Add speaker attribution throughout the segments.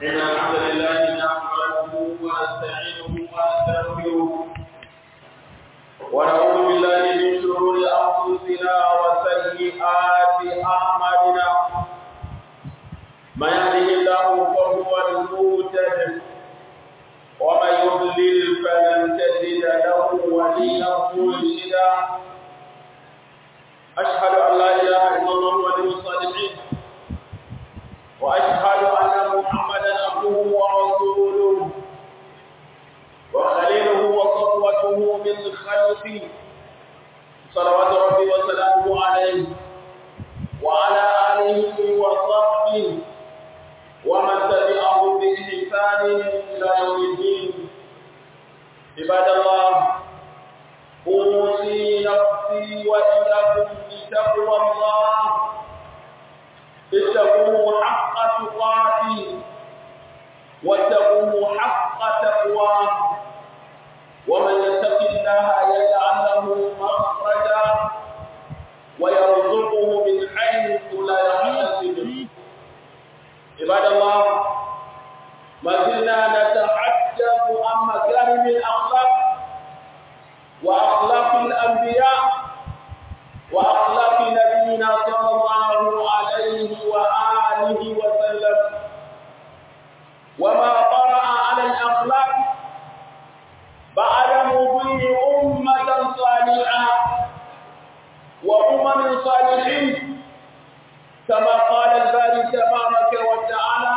Speaker 1: إن الحمد لله نحمده ونستعينه ونستغفره ونعوذ بالله من شرور أنفسنا وسيئات أعمالنا من يهده الله فهو المهتد ومن يضلل فلن تجد له وليا مرشدا أشهد أن لا إله إلا الله ولي الصالحين وأشهد أن محمدا عبده ورسوله وخليله وصفوته من خلقه صلوات ربي وسلامه عليه وعلى آله وصحبه ومن تبعهم بإحسان إلى يوم الدين عباد الله أوصي نفسي وإياكم بتقوى الله اتقوه حق تقاته واتقوه حق تقواه ومن يتق الله يجعل له مخرجا ويرزقه من حيث لا يحتسب عباد الله ما زلنا نتحدث عن مكارم الاخلاق واخلاق الانبياء واخلاق نبينا صلى الله عليه واله وسلم وما طرا على الاخلاق بعد مضي امه صالحه وامم صالحين كما قال الباري تبارك وتعالى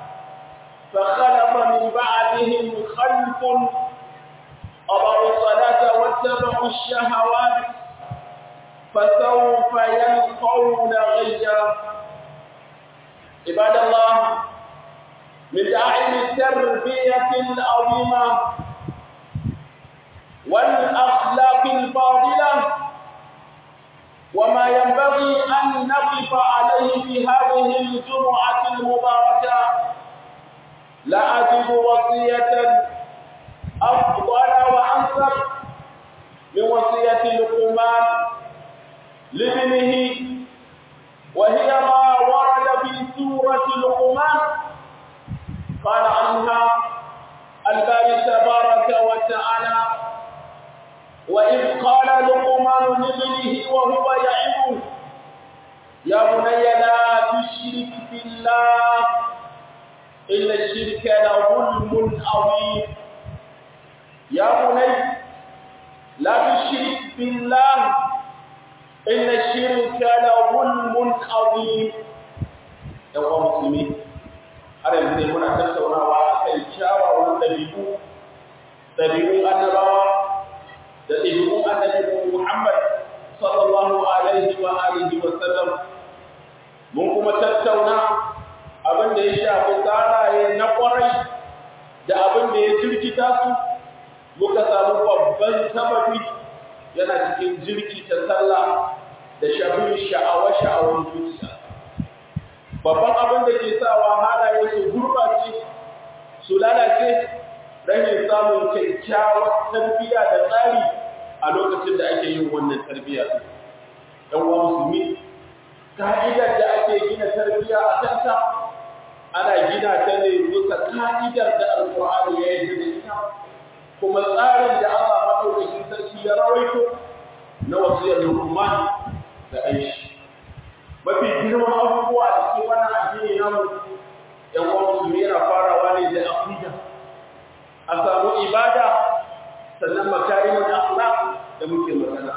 Speaker 1: فخلف من بعدهم خلف أضعوا الصلاة واتبعوا الشهوات فسوف يلقون غيا عباد الله من داعم التربية العظيمة والأخلاق الفاضلة وما ينبغي أن نقف عليه في هذه الجمعة المباركة لا أجد وصية أفضل وأنسب من وصية لقمان لابنه وهي ما ورد في سورة لقمان قال عنها الباري تبارك وتعالى وإذ قال لقمان لابنه وهو يعظه يا بني لا تشرك بالله إن الشرك لظلم عظيم يا بني لا تشرك بالله إن الشرك لظلم عظيم يا مسلمين har yanzu ne muna tattaunawa a kan kyawawan ɗabi'u ɗabi'un annabawa da ɗabi'un annabi Muhammad sallallahu alaihi wa alihi wa sallam mun kuma tattauna abin da ya shafi tsaraye na kwarai da abin da ya jirkita su muka samu babban sababi yana cikin jirkita sallah da shafin sha'awa-sha'awar zuciya babban abin da ke sawa halaye su gurɓace su lalace rashin samun kyakkyawar tarbiyya da tsari a lokacin da ake yin wannan tarbiyya ɗan uwa musulmi ka'idar da ake gina tarbiyya a kanta ana gina ta ne bisa ka'idar da alƙur'ani ya yi da ita kuma tsarin da Allah maɗaukakin sarki ya rawaito na wasiyar Luqman da Aishi mafi girman abubuwa a cikin wannan addini namu ‘yan uwa musulmi yana farawa ne da aqida a samu ibada sannan makarimin akhlaq da muke magana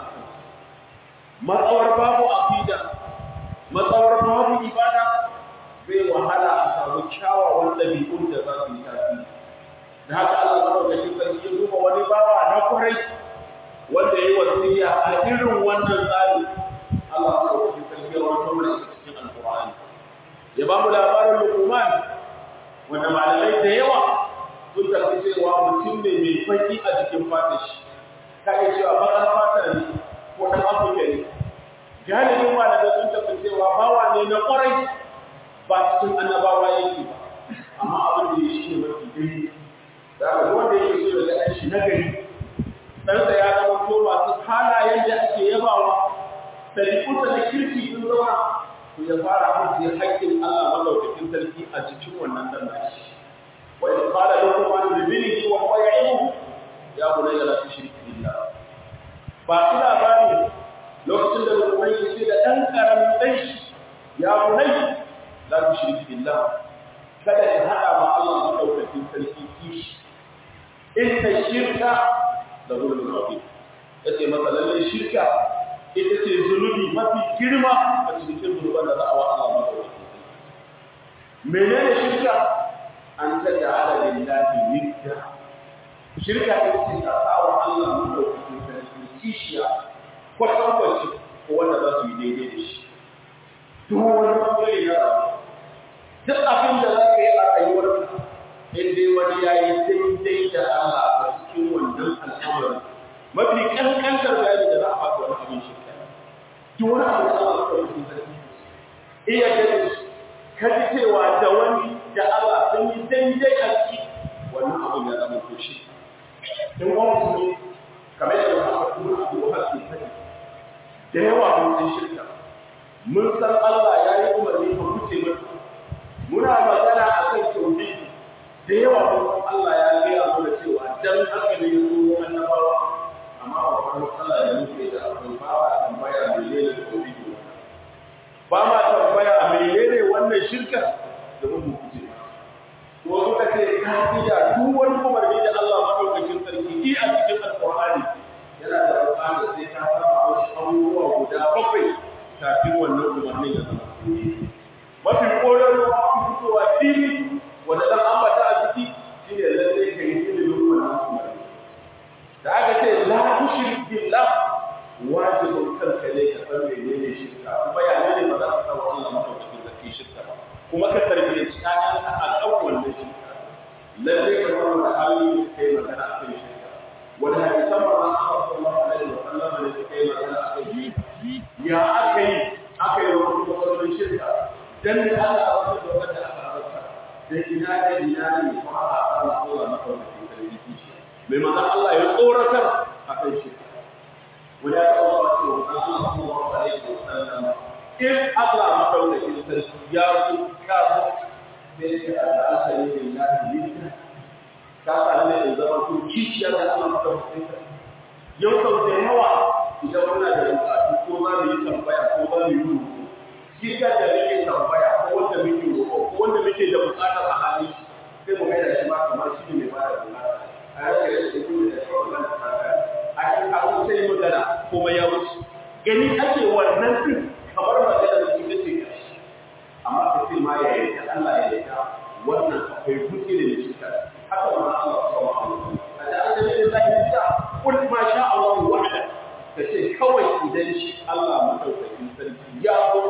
Speaker 1: matsawar babu aqida matsawar babu ibada bai wahala a samu kyawawan ɗabi'un da za su yi tasiri da haka Allah madaukakin sarki ya duba wani bawa na kwarai wanda ya yi wasiya a irin wannan tsari Allah madaukakin sarki ya rawaito mana cikin alƙur'ani ya ba mu labarin Luqman wanda malamai da yawa sun tafi cewa mutum ne mai faki a jikin fata shi ka iya cewa bakar fata ne ko ɗan afirka ne galibin malamai sun tafi cewa bawa ne na ƙwarai ba cikin annabawa yake ba amma abin da ya shi ne mafi daidai da aka wanda yake so daga ɗan shi na gari ɗansa ya zama to masu halayen da ake yabawa ɗabi'unsa na kirki sun zama to ya fara ajiye haƙƙin Allah madaukakin sarki a cikin wannan dan nashi ibnihi wa huwa ya'ibuhu ya bunayya la tushrik billah ba ina bani lokacin da Luqman ya ce da dan karamin dan shi ya bunayya la tushrik billah kada ka hada ma Allah madaukakin sarki kishi inna shirka da zulmun azim yace masa lalle shirka ita ce zunubi mafi girma a cikin zunuban da za a wa Allah madaukakin sarki menene shirka an taj'ala lillahi nidda shirka ita ce ka sa wa Allah madaukakin sarki kishiya kwatankwaci ko wanda za su yi daidai da shi duk wani bangare na rayuwa duk abin da za ka yi a rayuwarka in dai wani ya yi daidai da Allah a cikin wannan al'amarin mafi kankantar bayani da za a baka wani abin shirka duk wani abu da Allah ka yi sarki iya gani ka ji cewa da wani da Allah sun yi daidai a ciki wannan abin ya zama to shi in wani mutum kamar yadda aka kuma abu wa ke sani da yawa mun san shirka mun san Allah ya yi umarni ka wuce mata muna magana a kan tauhidi da yawa mun Allah ya gaya mana cewa dan haka ne su annabawa amma ba kuma Allah ya nufe da abu ba ba tambaya menene tauhidi ba ma tambaya menene wannan shirka da mun kuce ko suka ce kafida duk wani umarni da Allah madaukakin sarki yi a cikin alqur'ani yana da buƙatar sai ka saba wasu abubuwa guda bakwai kafin wannan umarnin ya zama mafi ƙorar an fitowa fili wanda ɗan ambata a ciki shi ne lallai ka yi ilimin wannan umarni da aka ce la tushrik billah wajibin kanka ne ka san menene shirka kuma ya ne ba za ka san Allah madaukakin sarki shirka ba kuma ka tarbiyyaci ƴaƴanka a kan wannan shirka lallai ka zama da hali kai magana a kan shirka wani hadisan ma an sallallahu alaihi wa sallam ne suka yi magana a kan ya aka yi aka yi wani matsalolin shirka dan da Allah a wasu da wanda aka halarta da ina da ina ne ko aka tsara Allah na kawai da sarki kishi mai manzon Allah ya tsoratar a kan shirka wani ya taɓa zuwa cewa an Allah sallallahu alaihi wa sallam in Allah madaukakin sarki ya so ka so sai ya ce Allah ya yi lillahi lillahi ka sa ne in zama ko kishiya da Allah madaukakin sarki yau sau da yawa idan muna da bukatu ko za mu yi tambaya ko za mu yi rubutu shi ka da muke tambaya ko wanda muke roƙo ko wanda muke da bukatar a hali sai mu gaida shi ma kamar shi ne mai ba da bukata a yau da shi ne da kawai zan ta kaya a cikin kawo sai magana kuma ya wuce gani ake wannan din kamar magana da shi ce kashi amma ka ce ma ya yarda Allah ya yarda wannan akwai buke da shi ka haka ma Allah subhanahu wa ta'ala a da Allah ne da ya kul ma sha Allah wahda ka ce kawai idan shi Allah madaukakin sarki ya zo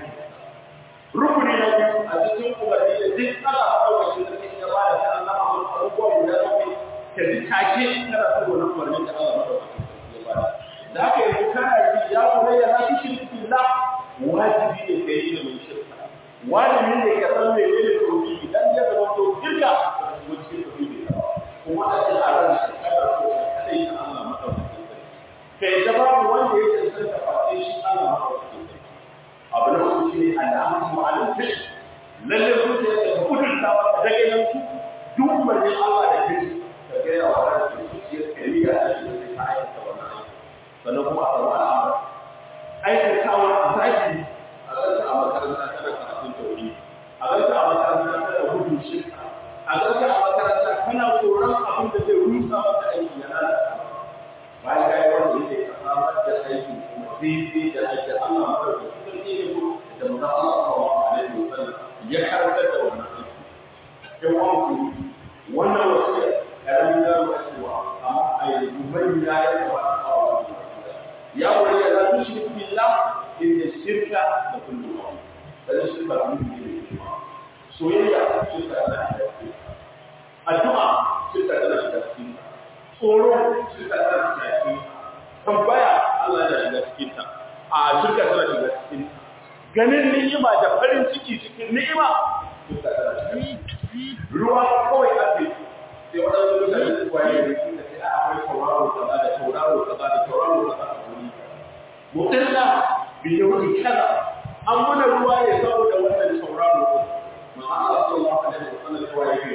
Speaker 1: rukuni na biyu a cikin umarni da duk Allah madaukakin sarki ya ba da ta Allah a wasu abubuwa guda bakwai ka ji take kana so wannan umarni da Allah madaukakin sarki ya ba da haka yanzu kana ji ya kuma ya na shirki billah wajibi ne ka yi ilimin shirka wajibi ne ka san me ne tauhidi dan ya zama to kirka ko cikin tauhidi kuma a cikin a ran shi kada so kadai ta Allah madaukakin kai da babu wanda ya cancanta face shi Allah madaukakin sarki abu na uku shine al'amu ala fi'l lalle zuciya ta kudin ta da ganin su duk umarnin Allah da kai ka ga ya wa ran zuciya ka yi ga shi da ta aikata wannan aiki sannan kuma a samu al'amura aikatawa a zaki a ganta a makaranta tana karatun tauhidi a ganta a makaranta tana gudun shirka a ganta a makaranta kana tsoron abin da zai rusa maka aiki ya lalata bayan ka yi wanda yake ka samar da aiki kuma daidai da aiki Allah madaukakin sarki ne ko da mutum Allah sallallahu alaihi wasallam ya karantar da wannan aiki in wanku wannan wasu karamin yaro a cewa amma a yanzu manya ya kamata a wani ya wani ya zaɓi shirki billah inda shirka da kullum da shirka da kullum ne soyayya shirka tana shiga cikin addu'a shirka tana shiga cikin tsoro shirka tana shiga cikin tambaya Allah yana shiga cikin ta a shirka tana shiga cikin ganin ni'ima da farin ciki cikin ni'ima shirka tana shiga ruwa kawai ake sai waɗansu mutane su kwaye da su da sai akwai tauraro kaza da tauraro kaza da tauraro kaza a wuri mutalla bi yawmi kaza an mana ruwa ne saboda wannan tauraro ko ma Allah sallallahu alaihi wasallam ya yi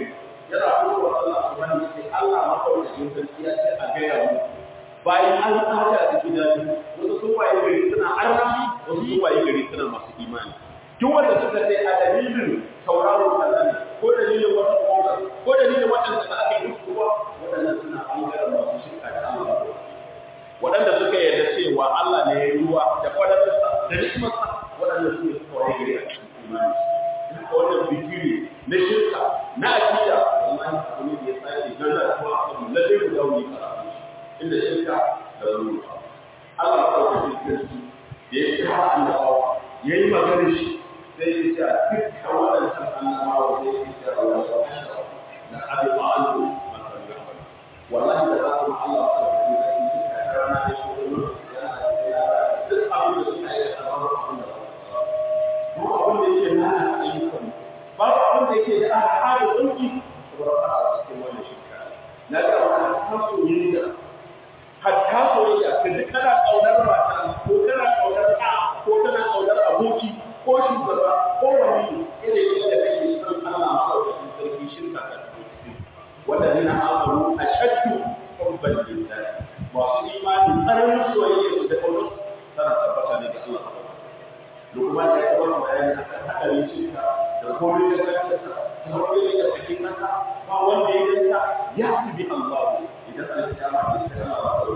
Speaker 1: yana fitowa Allah subhanahu wa ta'ala Allah makaukakin sarki ya ce a gaya mu bayan an tsaka da gidan wasu sun waye gari suna arnabi wasu sun waye gari suna masu imani duk wanda suka ce a dalilin sauraro kaza ne ko dalilin wata kowa ko dalilin waɗanda da aka yi ruwa waɗannan suna ɓangaren masu shirka da Allah waɗanda suka yarda cewa Allah ne ya yi ruwa da kwadatarsa da ni'imarsa waɗanda su ne suka waye gari a cikin imani haka wannan bikiri na shirka na akida wallahi abu ne da ya tsaya da gana kuma abu lalle mu dawo ne karatu inda shirka da ruwa Allah ya kawo cikin da ya kira annabawa ya yi magana shi sai ya ce dukkan waɗancan annabawa sai ya ce wa wasu da abi ba'alu wallahi da za ku Allah ta yi da shi da rana da shi da duk abin da suka yi a babu abin da duk abin da yake nana ayyukan babu abin da yake da al'ada tsunki saboda a cikin wannan shirka na ga wannan hasoyayya hatta soyayya ka ji kana kaunar mata ko kana kaunar ɗa ko kana kaunar aboki ko shugaba ko wani irin yadda kake son Allah maɗaukakin sarki shirka ka wanda nuna amaru a shaddu hubban lillahi masu imani tsananin soyayya su da kaunar tana tabbata ne ga Allah Lukman ya yi wani bayani a kan haɗarin shirka da komai da kansa da komai da cikin nasa ba wanda ya ganta ya fi bi Allah idan an kiyama ne sai Allah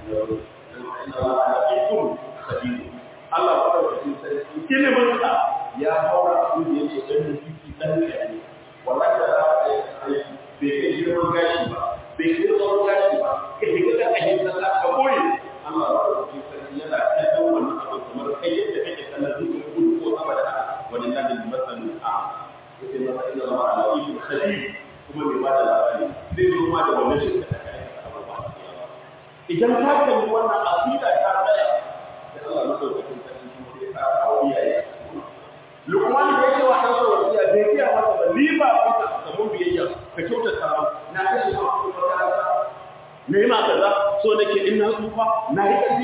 Speaker 1: Allah ba da cikin sarki ilimin sa ya haura abin da yake dan jiki dan kare wallahi da za ka yi aiki bai kai girman gashi ba bai kai tsawon gashi ba ka shiga da kashin sa ka koyi Allah ba da cikin sarki yana kallon wannan abu kamar kai yadda kake kallon zuciyar kudu ko sama da haka wani nan da masanin a yake masa ina ma ala ibn khabir kuma mai bada labari zai zo ma da wannan shirka da kai idan ka kalli wannan aqida ta tsaya da Allah madaukakin sarki kuma sai ka kawo iyaye Lukman da yake wa ɗansa wasiya bai kiya masa ba ni ba kanka ka mun biyayya ka kyautata ba na kashe ma ku makaranta na yi ma kaza so nake in na tsufa na yi ƙarfi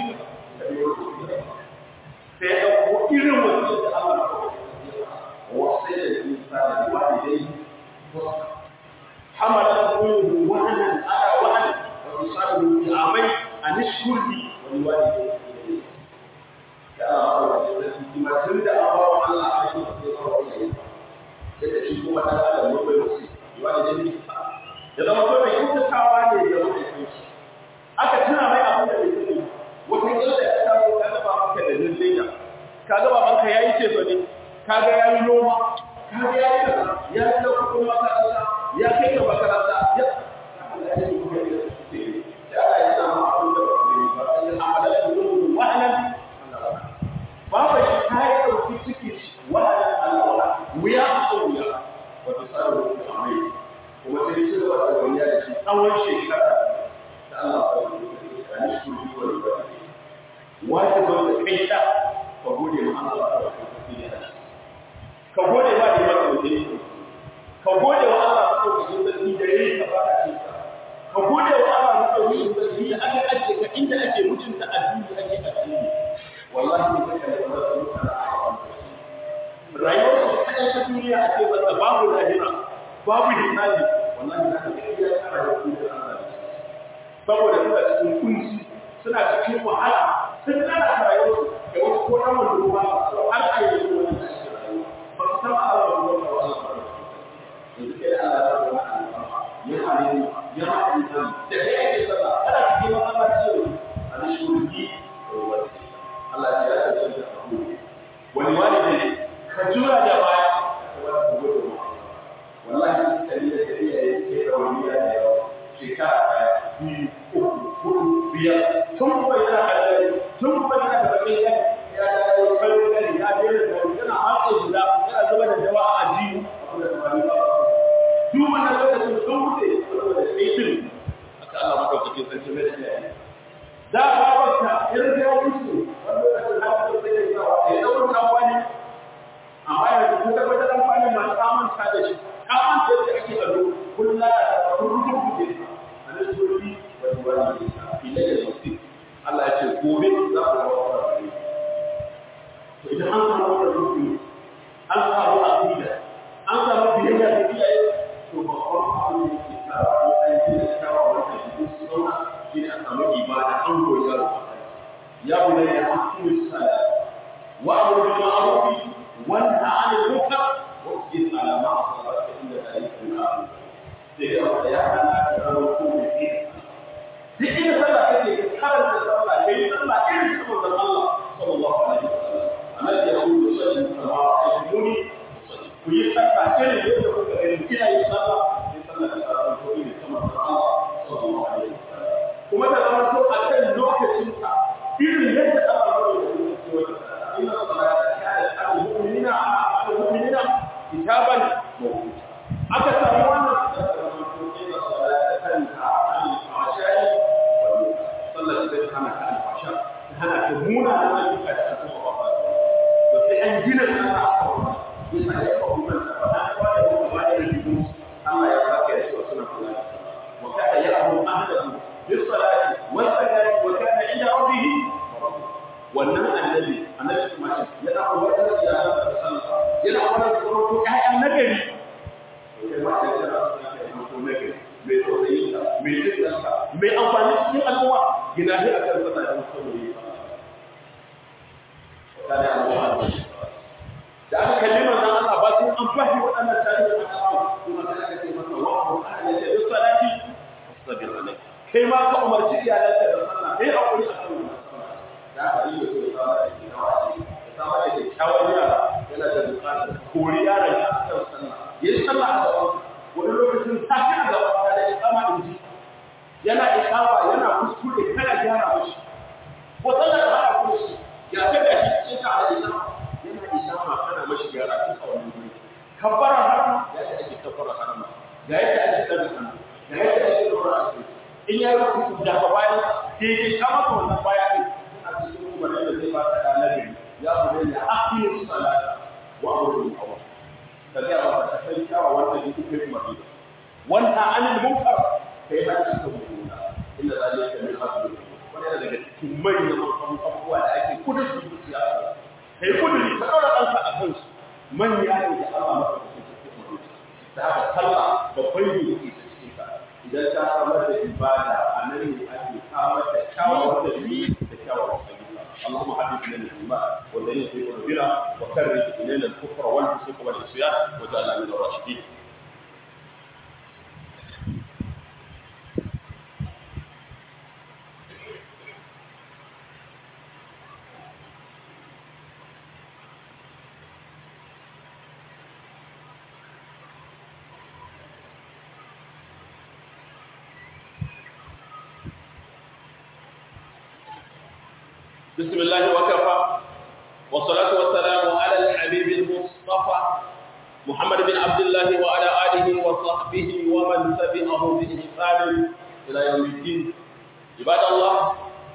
Speaker 1: sai ya ɗauko irin wasiyar da Allah wasu da insani walidai حملت أمه وهنا على وهن وتصاب بعامين أن اشكر لي ولوالديك يا ما تند أبا الله عليه وسلم sai da shi kuma ta da mu bai musu wani da ni da zama ko mai kyautatawa ne da wani kai shi aka tuna mai abin da bai sani wata kila da ta taso ka ga babanka da dindina ka ga babanka yayi ce fa ne ka ga yayi noma ka ga yayi kaza ya yi da kuɗin makaranta ya kai ka makaranta ya Allah ya yi kuma da su ya Allah ya samu abin da ba ne ba sai amala da gudu wahalan baba shi ta yi ɗauki ciki wahalan Allah wuya a wuya wata tsarin da amai kuma sai ci gaba da wani da shi tsawon shekara da Allah ya yi da ni shi ne wani ba wajibin da kai ta ka gode ma Allah ta wani ka gode ma da maka mutum ka gode wa Allah madaukakin sarki da yayi ka baka cinka ka gode wa Allah madaukakin sarki da aka ajiye ka inda ake mutunta addini ake addini wallahi ne kake da wannan mutane rayuwar su kaɗai ta duniya a ce masa babu lahira babu hisabi wallahi za ka ga iya tsara da kuma Allah saboda suna cikin kunci suna cikin wahala sun tsara rayuwar da wasu ko ɗan wanda ruwa har a yi da wani da ake rayuwa ba su san Allah ba ruwa ba Allah ba yanzu kai da Allah ta zama ya halimu ya halimu da kai ake sallah kada ka je masallaci yau a da shurki Allah ya yi da shi wani wani ne ka jura da baya wallahi kali da kali ya yi da wani ya da yawa shekara ɗaya biyu uku hudu biyar tun kuma yana kalli tun kuma yana da bakin ya ya da kalli gani ya jera da yana hatsa guda yana zuba da dawa a ajiyu abu da kamar ba duk wannan lokacin sun wuce saboda aikin aka Allah madaukakin sarki mai da ya da babarka irin da ya wuce wanda lokacin haka sai ya sa ya daura nan wani amma yanzu kun tabbatar da kwanin ma ta manta da shi ta manta da ake ado kullum da ta kun rubuce a nan suri wani wani ila da mutum Allah ya ce gobe za ku ga wani to idan an samu wannan rukuni an samu aqida an samu biyayya da iyaye to babban abu ya bunayya aqimis salat wa'mur bil ma'ruf wa nahy 'anil munkar wasbir 'ala ma asabaka inna dhalika min amri sai ya ya hana ka rawo ko ne duk inda sallah kake karanta sallah kai sallah irin sabon Allah sallallahu alaihi wasallam annabi ya kudu sallallahu alaihi wasallam ku yi sallah irin yadda kuka gani kina yin sallah sai sallah da sallah ko ne kamar Allah sallallahu alaihi wasallam kuma da zama to a kan lokacin ka irin yadda Allah ya yi inna salata kanat al-mu'minina al-mu'minina kitaban mawquta aka samu wannan da zama to inna salata kanat al-fahsha'i sallar da ta hana ka alfasha ta hana ka muna da ayyuka da aka kuma ba to sai an gina sana a kan bisa ya ka kuma ta ba an ba da kuma ba da rigimu Allah ya saka ya cewa suna kula da wa kana ya'muru ahlahu bis salati wa zakati wa kana inda rabbih wannan annabi annabi kuma yana umarta da iyalan da sallah yana umarta da kuma to ƴaƴan nagari kai ma da kana suna kai ko nagari mai tausayi mai jin mai amfani cikin al'umma gina shi a kan sana da musamman yi kana al'umma da aka kalli manzon Allah ba sai an fahi waɗannan tarihi da aka kuma sai aka ce masa wa qur'ana ya yi salati wasbir alai kai ma ka umarci iyalanka da sallah kai hakuri a kan wannan sallah da aka yi da sai sama da ke nawa ce da sama da kyakkyawan yara yana da buƙatar kori yaron ka a kan sallah yayi sallah a gaban wani lokacin safi a gaban da ya kama in ji yana ikawa yana kuskure kana gyara mishi ko sallar da haka kuma shi ya ta da shi cikin ka da ita yana isama kana mashi gyara tun a wannan guri kabbara harama ya ta ake kabbara harama ga yadda ake daga hannu ga yadda ake dora a cikin in ya yi rubutu da ka bayan daidai ka maka wannan baya ɗin suna cikin kuma da zai ba ta ɗanar gari ya bude ya aqimu salata wa amru bil ma'ruf ka ga ba ta kai kyawa wanda yake kai madina wanda anil munkar kai ma ci ka mummuna inda zalika min hasbi wani daga cikin manyan abubuwa da ake kudin su zuciya kai kudin ka daura kanka a kansu manya ne da Allah maka da cikin da haka sallah babban ne yake cikin ka idan ta samar da ibada a nan ne ake samar da kyawawan da da kyawawan ayyuka اللهم حبب الينا الايمان والذين في قلوبنا وكره الينا الكفر والفسوق والعصيان واجعلنا من الراشدين بسم الله وكفى والصلاة والسلام على الحبيب المصطفى محمد بن عبد الله وعلى آله وصحبه ومن تبعه بإحسان إلى يوم الدين عباد الله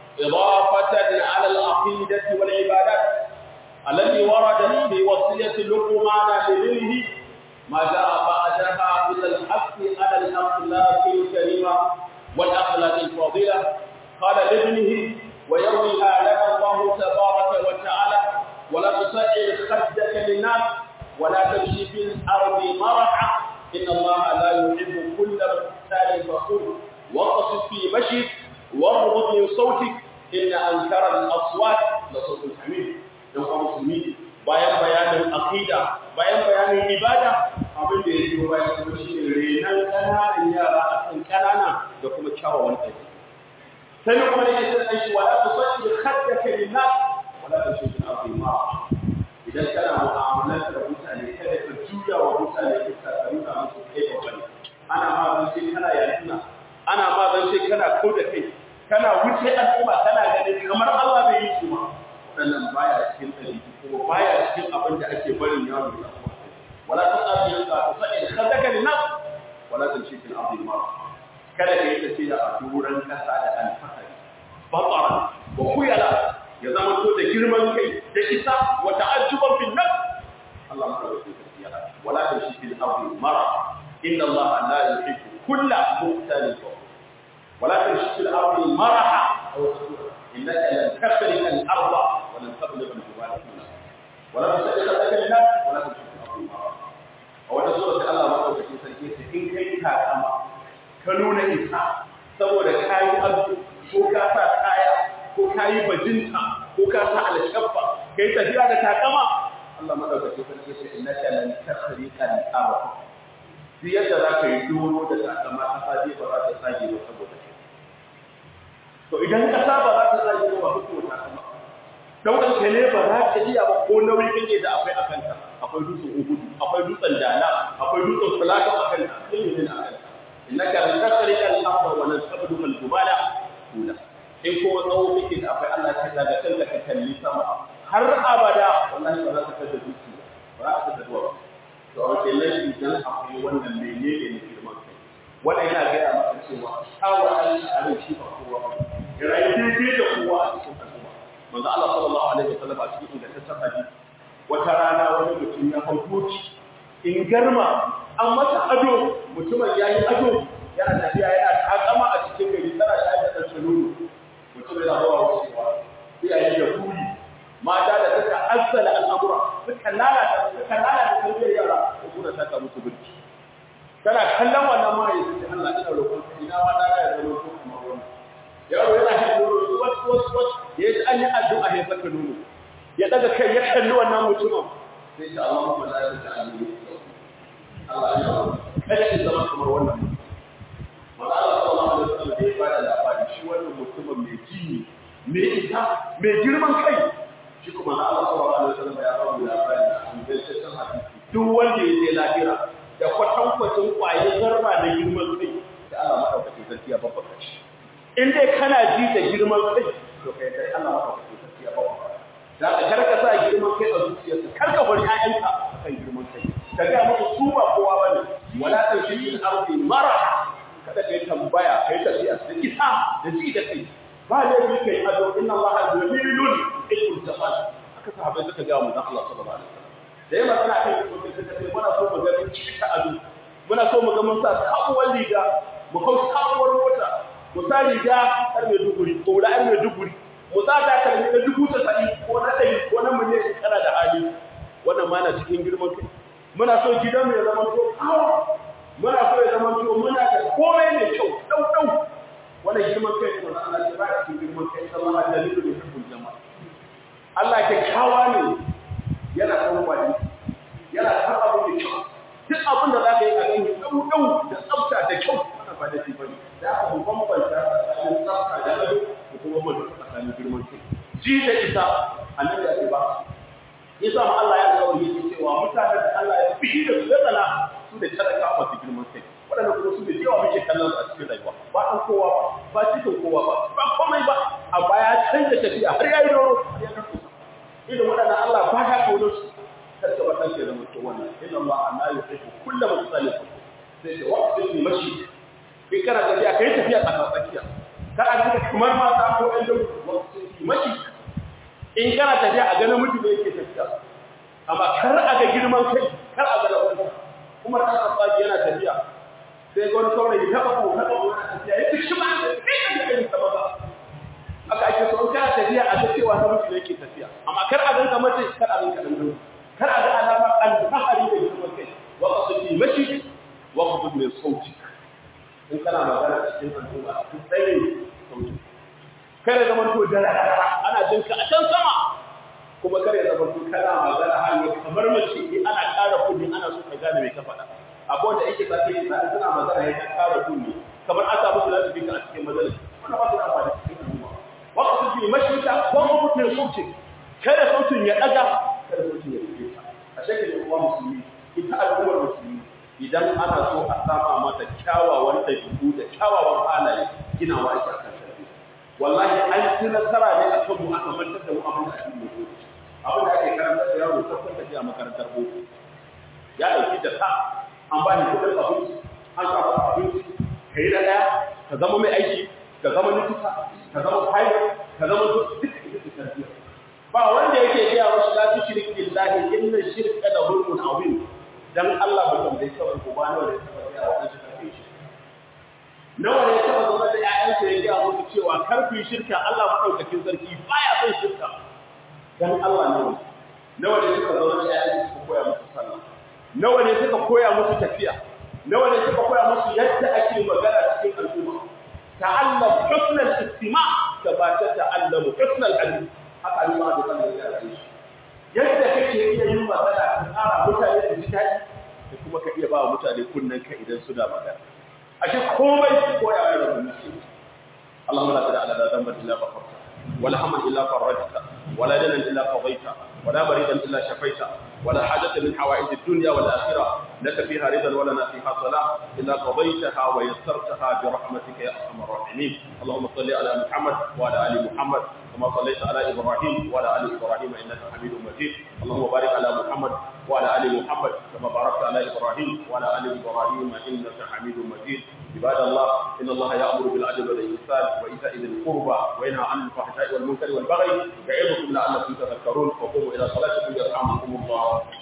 Speaker 1: إضافة على العقيدة والعبادات التي وردت في وصية لقمان لابنه ما جاء بعدها إلى الحق على الأخلاق الكريمة والأخلاق الفاضلة قال لابنه ويرويها لنا الله تبارك وتعالى ولا تصعر خدك للناس ولا تمشي في الارض مرحا ان الله لا يحب كل مختال فخور واقصد في مشيك واغضض من صوتك ان انكر الاصوات لصوت الحميد don kuma musulmi bayan bayanin aqida bayan bayanin ibada abin da ya biyo bayan kuma shine renan kananan yara a kan kanana da kuma kyawawan ɗabi'a sai kuma ne yake sai shi wala tusalli khaddaka linnas wala tushi fil ardi ma idan kana mu'amalar da mutane kada ka juya wa mutane ka ka nuna musu kai ba bane ana ma zan ce kana yakina ana ma zan ce kana kau da kai kana wuce al'umma kana ganin kamar Allah bai yi su ma wannan baya cikin dalili kuma baya cikin abin da ake barin yaro da wala tusalli khaddaka linnas wala tushi fil ardi ma kada ka yi tafiya a turan kasa da alfahari batsara wa kuyala ya zama to da girman kai da isa wa ta'ajjuban fil nafs Allah ma da tafiya wala ta shi fil ardi mara inna Allah la yuhibbu kulla muhtalin wala ta shi fil ardi maraha aw innaka lan takhriqa al arda wa lan tablugha al jibala kullah wala tusaddiqa laka lin nas wala ta shi fil ardi mara a wata sura Allah ma da tafiya in kai ka kama ka nuna isa saboda kayi abu ko ka sa kaya ko ka yi bajinta ko ka sa alshaffa ka yi tafiya da takama Allah madaukakin sarki ce innaka lan tasriqa al-ardh duk yadda za ka yi doro da takama ta saje ba za ta sage ba saboda kai to idan kasa ba za ta sage ba hukumar takama daukan ka ne ba za ka iya ba ko nauyi kake da akwai a kanta akwai dutsen uhudu akwai dutsen dala akwai dutsen fulaka a kanta sai ne a kanta innaka lan tasriqa al-ardh wa lan tabluga al-jibala kula in kuma tsawo kake da akwai Allah ta daga kanka ka kalli sama har abada wallahi ba za ka kada duki ba za ka kada duwa to a wace nan idan akwai wannan menene ne girman kai wannan yana gaya maka cewa kawo Allah a rai shi ba kowa ba ya rayu daidai da kowa a cikin al'umma manzo Allah sallallahu alaihi wasallam a cikin ingantaccen hadisi wata rana wani mutum ya hau doki in garma an masa ado mutumin ya yi ado yana tafiya yana takama a cikin gari tana shayar da ɗan nono mutum yana zuwa wucewa iyaye da kuri mata da suka azzala al'amura suka lalata suka lalata tarbiyyar yara ko kuma ta musu birki tana kallon wannan mahaifi sai Allah ina roƙon ka ina ma dana ya zama ko kamar wannan yaro yana shan nono wasu wasu wasu ya yi an yi addu'a ya saka nono ya daga kai ya kalli wannan mutumin sai ta Allah mu la ta ta'ala Allah ya kada ki zama kamar wannan mutum Maka Allah sallallahu alaihi wasallam da ya bada labari shi wannan mutumin mai jini mai ita mai girman kai shi kuma na Allah sallallahu alaihi wasallam ya ba mu labari a ingantaccen hadisi duk wanda ya je lahira da kwatankwacin kwaye zarra da girman kai da Allah madaukakin sarki ya babbaka shi in dai kana ji da girman kai to kai dai Allah madaukakin sarki ya babbaka da ka karka sa girman kai a zuciyarka karka bari ƴaƴanka akan girman kai ka ga musu su ba kowa bane wala tashil ardi mara kada kai tambaya kai tafiya da isa da ji da kai ba da yi kai ado inna Allah jamilun ikul jamal aka sahabbai suka ga mu dan Allah sallallahu alaihi wasallam da yawa kana kai ko kai suka ce muna so mu ga mun cika ado muna so mu ga mun sa sabuwar riga mu hau sabuwar mota mu sa riga har mai duguri ko da har mai duguri mu sa ta kalmi da dubu ta sa'i ko na ɗari ko na miliyan kana da hali wannan ma na cikin girman kai muna so gidan mu ya zama to kawo muna so ya zama to muna da komai mai kyau dau dau wannan girman kai ne Allah ya ba cikin girman kai sallallahu alaihi wa sallam jama'a Allah ke kawa ne yana kan wani yana kan abu da kyau duk abin da za ka yi a gani dau dau da tsafta da kyau wannan ba da shi bane da aka bambanta tsakanin tsafta da ado da kuma bambanta tsakanin girman kai ji da isa annabi ya ce ba yasa ma Allah ya kawo yake cewa mutanen da Allah ya fi da su tsala su da talaka ba su girman kai waɗanda kuma su da yawa muke kallon su a cikin rayuwa ba ɗan kowa ba ba cikin kowa ba ba komai ba a baya canza tafiya har ya yi doro har ya karɓo irin waɗanda Allah ba ya kawo su kar ka ba ɗan ke zama to wannan inna Allah la yuhibbu kulla musallim sai ce waqti fi mashi kai kana tafiya kai tafiya tsaka tsakiya kar a duka kamar mata ko ɗan da waqti fi mashi in kana tafiya a ganin mutum yake tafiya amma kar a ga girman kai kar a ga lafiya kuma ta tsaji yana tafiya sai ga wani saurayi ta bako ta bako yana tafiya ya tushi ma sai ka ga irin sama ba aka ake so kana tafiya a ga cewa na mutum yake tafiya amma kar a ganka mace kar a ganka dan dole kar a ga alama al-fahari da girman kai wa qasdi mashi wa qasdi min sauti in kana magana cikin al'umma cikin tsayin sauti kare zaman to da ana jin ka a can sama kuma kare zaman to kana magana har kamar mace in ana ƙara kudi ana so ka gane me ka faɗa abu wanda yake sake yi sai suna magana ya ƙara kudi kamar an samu su lafi a cikin majalis wannan ba su da amfani cikin al'umma wa ka suke mashita ko mutum sautin kada sautin ya daga kada sautin ya rike ta a shekin uwa musulmi ita al'ummar musulmi idan ana so a sama mata kyawawan ɗabi'u da kyawawan halaye ginawa ake akan wallahi an ci nasara ne a kan mu aka mantar da mu abin da ake yi abin da ake karantar da yaro ta kwanta a makarantar boko ya dauki da ka an ba ni kudin abinci an sa masa abinci ka yi da ɗaya ka zama mai aiki ka zama likita ka zama pilot ka zama duk ita ce tarbiyya ba wanda yake gaya wa shi la tushrik billahi inna shirka la zulmun azim dan Allah ba tambaye ka ko ba nawa da ya taba gaya wa shi kafin shi nawa ne ya taba zama da ƴaƴansa ya gaya musu cewa kar ku yi shirka Allah maɗaukakin sarki baya son shirka dan Allah ne nawa ne suka zama da ƴaƴansa suka koya musu sallah nawa ne suka koya musu tafiya nawa ne suka koya musu yadda ake magana cikin al'umma ta'allam husnal istima' ka kama ta ta'allamu husnal hadith haka ne ma da kan ya rayu yadda kake iya yin magana ka tsara mutane su ji daɗi da kuma ka iya ba wa mutane kunnen ka idan suna magana ashe komai ko ya yi da mutum اللهم لا تدع لنا ذنبا الا غفرته ولا هما الا فرجته ولا دنا الا قضيته ولا مريضا الا شفيته ولا حاجة من حوائج الدنيا والآخرة لك فيها رضا ولنا فيها صلاة إلا قضيتها ويسرتها برحمتك يا أرحم الراحمين اللهم صل على محمد وعلى آل محمد كما صليت على إبراهيم وعلى آل إبراهيم إنك حميد مجيد اللهم بارك على محمد وعلى آل محمد كما باركت على إبراهيم وعلى آل إبراهيم إنك حميد مجيد عباد الله إن الله يأمر بالعدل والإحسان وإيتاء ذي القربى وينهى عن الفحشاء والمنكر والبغي يعظكم لعلكم تذكرون وقوموا إلى صلاتكم يرحمكم الله